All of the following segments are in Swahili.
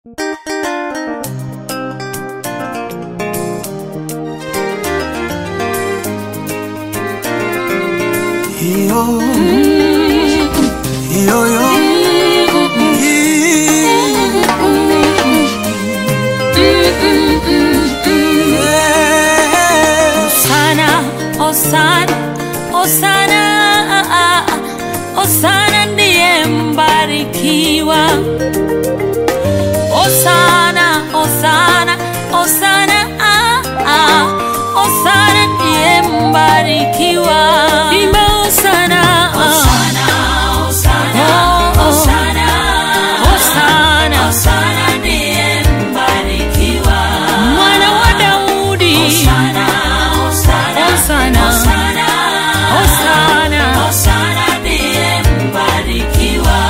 Yo, yo, yo. Yeah. Osana, Osana, Osana, Osana ndiye mbarikiwa. Osana, Osana, Osana, Osana ndiye mbarikiwa. Imba Osana, Osana, Osana, Osana, Osana ndiye mbarikiwa. Mwana wa Daudi, Osana, Osana, Osana, Osana, Osana ndiye mbarikiwa.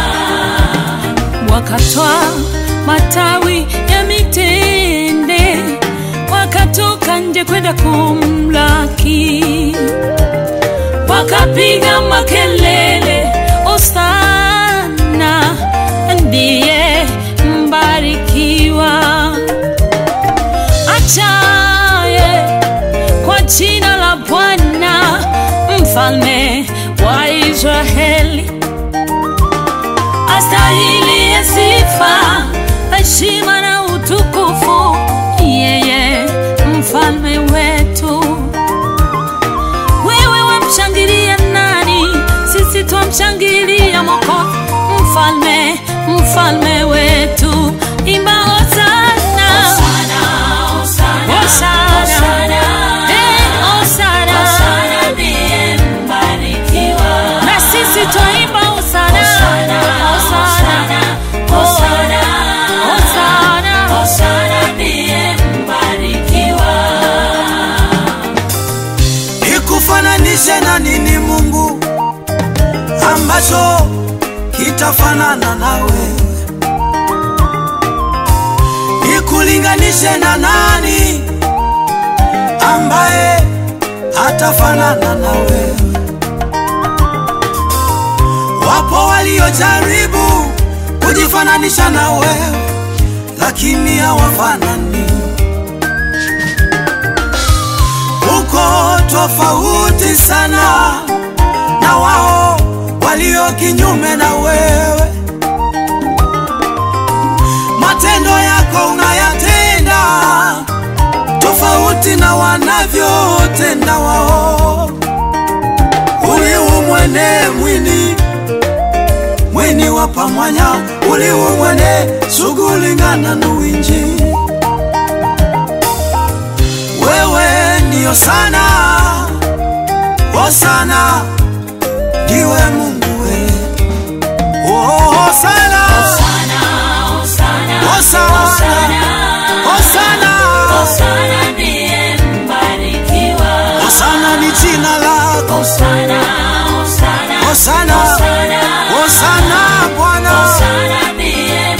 Wakatwa matawi ya mitende, wakatoka nje kwenda kumlaki, wakapiga makelele, Osana ndiye mbarikiwa achaye kwa jina la Bwana, mfalme wa Israeli, astahili ya sifa, heshima na utukufu, yeye mfalme wetu. Wewe wamshangilia nani? Sisi twamshangilia Mwokozi, mfalme, mfalme wetu. Imba hosana, hosana, eh, hosana. Na sisi twaimba hosana, hosana, hosana, Nikufananishe na nini Mungu ambacho kitafanana nawe? Nikulinganishe na nani ambaye hatafanana nawe? Wapo waliojaribu kujifananisha na wewe, lakini hawafanani. uko tofauti sana na wao walio kinyume na wewe. Matendo yako unayatenda tofauti na wanavyotenda wao. uliumwene mwini mwini wa pamwanya uliumwene sugulingana nuwinji wewe ndiyo sana Hosana ndiwe Mungu we oh, Hosana Hosana Hosana Hosana ni jina lako Hosana Hosana Bwana